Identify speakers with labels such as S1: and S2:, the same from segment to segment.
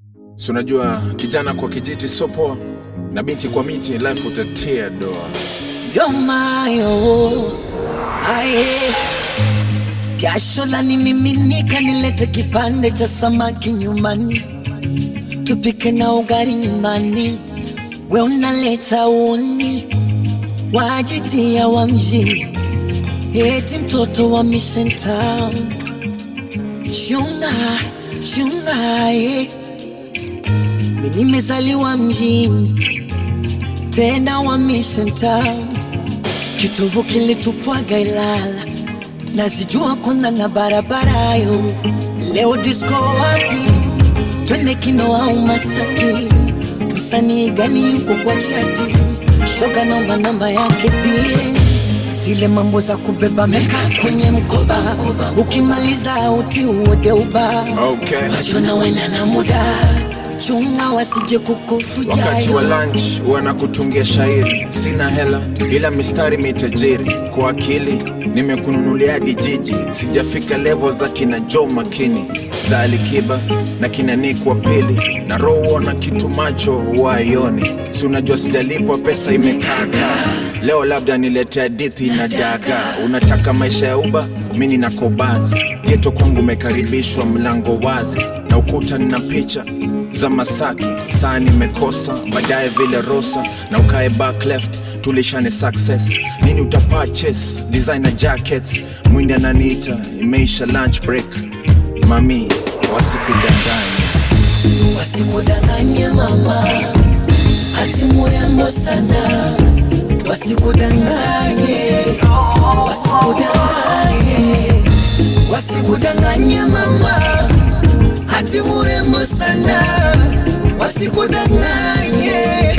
S1: Si unajua kijana kwa kijiti sio poa, na binti kwa miti, life utatia doa.
S2: yomayo aye jasho la nimiminika, nilete kipande cha samaki nyumbani, tupike na ugali nyumbani, we unaleta uni wajitia wa mjini, eti mtoto wa Mission Town. Chunga chunga, eh. Mimi nimezaliwa mjini tena wa Mission Town, kitovu kilitupwaga Ilala, nazijua kona na barabara yo. Leo disco wapi? Twende kino au Masaki? Msanii gani yuko kwa chati? Shoga naomba namba yake bie zile mambo za kubeba meka kwenye mkoba, ukimaliza uti uode uba
S1: Okay.
S2: Wajona wena na muda chunga wasije kukufuja
S1: Wakati wa lunch wanakutungia shairi, sina hela ila mistari mitajiri. Kwa akili nimekununulia hadi jiji, sijafika level za kina Joe Makini za Alikiba na kina Nick wa pili na roho na kitu macho waioni, si unajua sijalipwa pesa imekaka. Leo labda nilete hadithi na daga. Unataka maisha ya uba, mi nina kobazi geto kwangu umekaribishwa, mlango wazi na ukuta nina picha za Masaki, saa nimekosa baadaye vile Rosa na ukae back left, tulishane success nini uta purchase designer jackets, mwindi ananiita imeisha lunch break, mami wasikudanganya
S2: wasikudanganye mama, ati murembo sana, wasikudanganye, wasikudanganye, wasikudanganye mama, ati murembo sana, wasikudanganye,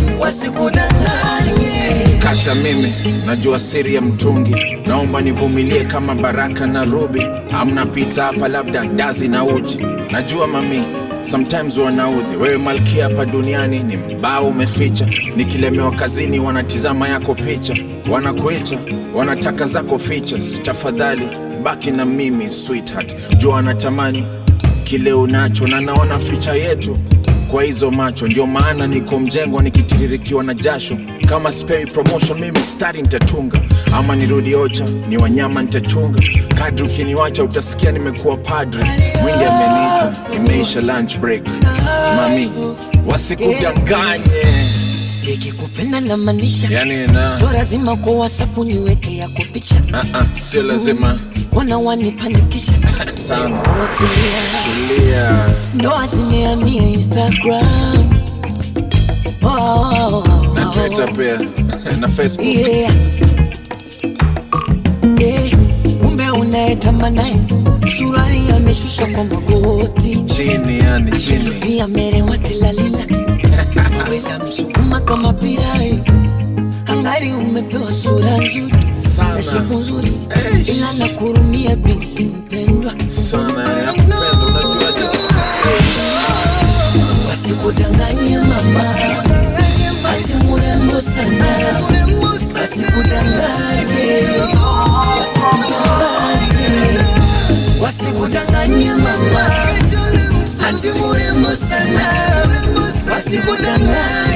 S2: wasikudanganye.
S1: Kata mimi najua siri ya mtungi, naomba nivumilie kama Baraka na Ruby. Amna pita hapa, labda ndazi na uji. Najua mami sometimes wanaudhi wewe malkia hapa duniani ni mbao umeficha. Nikilemewa kazini wanatizama yako picha, wanakuita wanataka zako features. Tafadhali baki na mimi sweetheart, jua anatamani kile unacho na naona ficha yetu kwa hizo macho, ndio maana niko mjengo nikitiririkiwa na jasho. Kama sipewi promotion mimi stari nitatunga, ama nirudi ocha ni wanyama nitachunga. Kadri ukiniwacha utasikia nimekuwa padre. Mwingi ameniita, imeisha lunch break. Mami wasikudanganye,
S2: Nikikupenda na maanisha,
S1: yani na
S2: sio lazima kwa WhatsApp niweke yako picha,
S1: ah, ah, sio lazima
S2: wana wanipanikisha
S1: sana.
S2: Rotulia.
S1: Tulia,
S2: Ndoa zimehamia Instagram oh, oh, oh,
S1: na
S2: oh.
S1: Twitter pia na Facebook.
S2: Yeah. Yeah. Kumbe unayetamanaye surari ameshusha kwa magoti
S1: Chini yani chini,
S2: pia merewa tilalila waweza msukuma kama pirai angari umepewa sura nzuri
S1: Sana.
S2: na shepu nzuri
S1: Eish.
S2: ila nakurumia binti mpendwa
S1: sana nakupenda, unajuaje?
S2: wasikudanganye mama ati murembo sana wasikudanganye wasikudanganye wasikudanganye mama ati murembo sana wasikudanganye